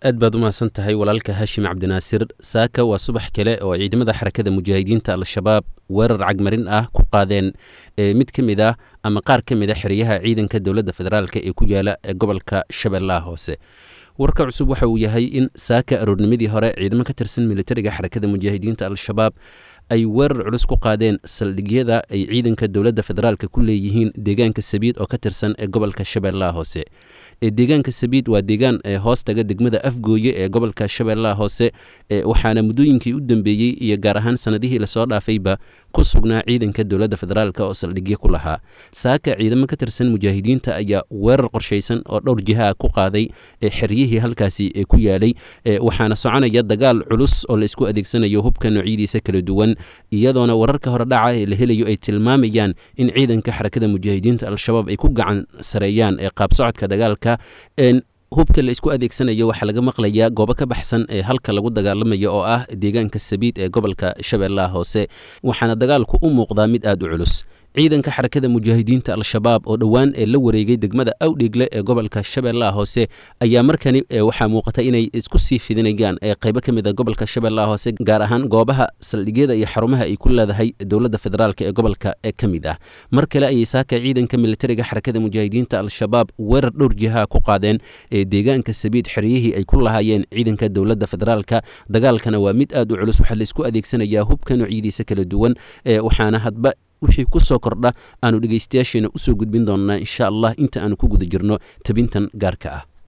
aad baad u mahadsan tahay walaalka haashim cabdinaasir saaka waa subax kale oo ciidamada xarakada mujaahidiinta al-shabaab weerar cagmarin ah ku qaadeen mid ka mid ah ama qaar ka mid a xeryaha ciidanka dowladda federaalk ee ku yaala ee gobolka shabeellaha hoose warka cusub waxa uu yahay in saaka aroornimadii hore ciidamo ka tirsan militariga xarakada mujaahidiinta al-shabaab ay weerar culus ku qaadeen saldhigyada ay ciidanka dowladda federaalk ku leeyihiin deegaanka sabiid oo ka tirsan ee gobolka shabeellaha hoose deegaanka sabiid waa deegaan hoos taga degmada afgooye ee gobolka shabeellaha hoose waxaana muddooyinkii u dambeeyey iyo gaar ahaan sanadihii lasoo dhaafayba ku sugnaa ciidanka dowladda federaalk oo saldhigyo ku lahaa saaka ciidamo ka tirsan mujaahidiinta ayaa weerar qorshaysan oo dhowr jiha ku qaaday xeryihii halkaasi ku yaalay waxaana soconaya dagaal culus oo la isku adeegsanayo hubka noocyadiisa kala duwan iyadoona wararka hore dhaca ee la helayo ay tilmaamayaan in ciidanka xarakada mujaahidiinta al-shabaab ay ku gacan sareeyaan ee qaabsocodka dagaalka hubka la isku adeegsanayo waxaa laga maqlayaa goobo ka baxsan ee halka lagu dagaalamayo oo ah deegaanka sabiid ee gobolka shabeellaha hoose waxaana dagaalku u muuqdaa mid aad u culus ciidanka xarakada mujaahidiinta al-shabaab oo dhowaan ee la wareegay degmada awdhigle ee gobolka shabeellaha hoose ayaa markani waxaa muuqata inay isku sii fidinayaan ee qaybo ka mid a gobolka shabeellaha hoose gaar ahaan goobaha saldhigyada iyo xarumaha ay ku leedahay dowladda federaalk ee gobolka ee ka mid ah mar kale ayay saaka ciidanka militariga xarakada mujaahidiinta al-shabaab weerar dhowr jiha ku qaadeen ee deegaanka sabiid xeryihii ay ku lahaayeen ciidanka dowladda federaalka dagaalkana waa mid aad u culus waxaa la isku adeegsanayaa hubka noocyadiisa kala duwan waxaana hadba wixii ku soo kordha aanu dhegaystayaasheena usoo gudbin doonnaa insha allah inta aanu ku guda jirno tabintan gaarka ah